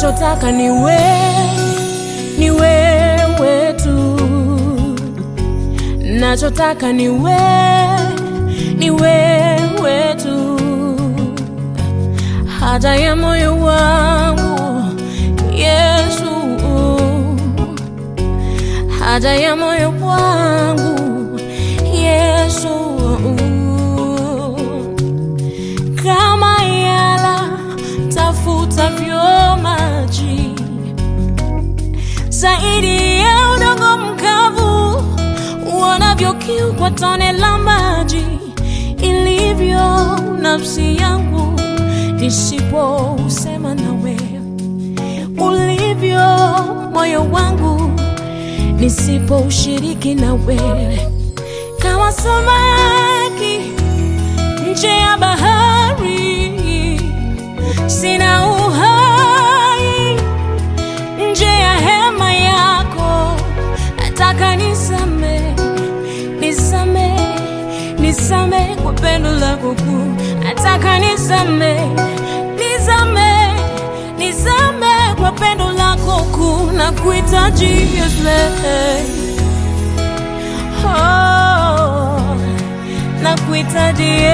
nachotaka ni we, ni wewe tu, nachotaka ni we, ni wewe tu, haja ya moyo wangu Yesu, haja ya moyo wangu Yesu, kama yala tafutavyo maji zaidi ya udongo mkavu uonavyo kiu kwa tone la maji, ilivyo nafsi yangu nisipousema nawe, ulivyo moyo wangu nisipoushiriki nawe, kama samaki nje ya bahari, sina uhai nje ya hema yako, nataka nisame, nisame, nisame kwa pendo lako kuu, nataka nisame, nisame, nisame kwa pendo lako kuu, na kuhitaji Yesu, oh, na kuhitaji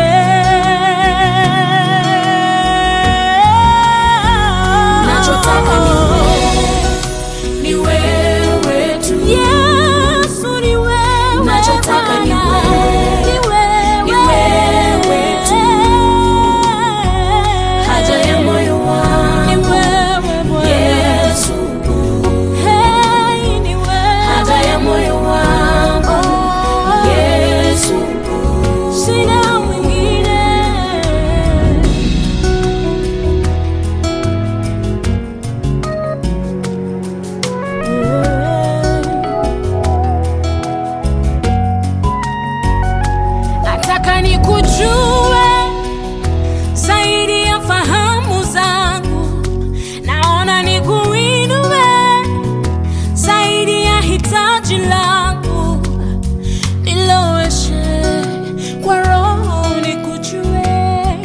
Nachotaka ni ni wewe tu. Yesu ni wewe Nachotaka ni Bwana. wewe. Ni wewe. Ni wewe tu. Haja ya moyo Ni wangu wewe Bwana. Yesu, Hey, ni wewe. haja ya moyo wangu Oh, Yesu, sina mwingine. Nataka nikujue zaidi ya fahamu zangu, naona nikuinue zaidi ya hitaji langu, niloweshe kwa roho nikujue,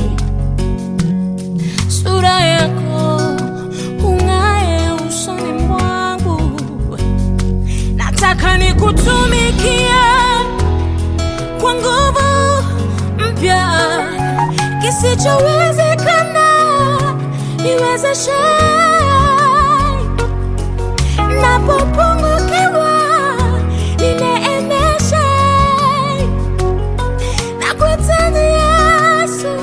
sura yako ung'ae usoni mwangu, nataka nikutumikie kwa nguvu mpya, kisichowezekana niwezeshe, napopungukiwa nineemeshe, nakuhitaji Yesu.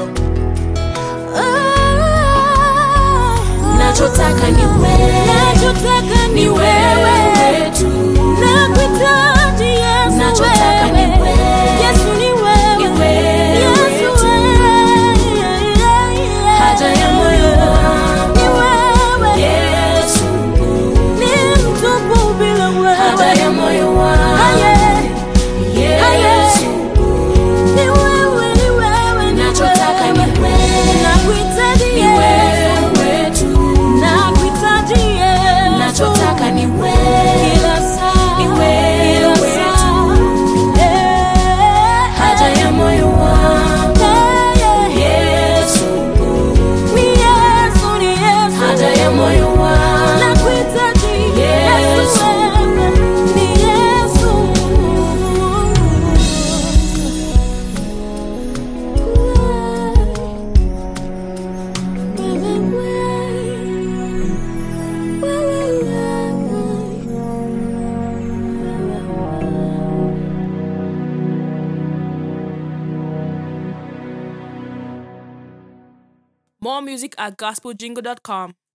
Oh, nachotaka ni wewe, nachotaka ni ni wewe wewe tu. Nakuhitaji Yesu Nachotaka ni wewe. wewe. Yesu ni wewe. Ni wewe Yesu tu. wewe. Haja ya moyo wangu Ni wewe. Yesu, Ni mtupu bila wewe. haja ya moyo wangu Aye. Yesu, Ni wewe, ni wewe, ni nachotaka ni wewe. wewe, Nakuhitaji ni Yesu. wewe tu. Nakuhitaji Yesu. Nachotaka ni wewe, Kila saa. ni wewe Kila tu. saa. Eh. haja ya moyo wangu Eh. Yesu, Ni Yesu, ni Yesu. haja ya moyo wangu Nakuhitaji Yesu Yesu. wewe. Ni Yesu. More music at gospeljingle.com.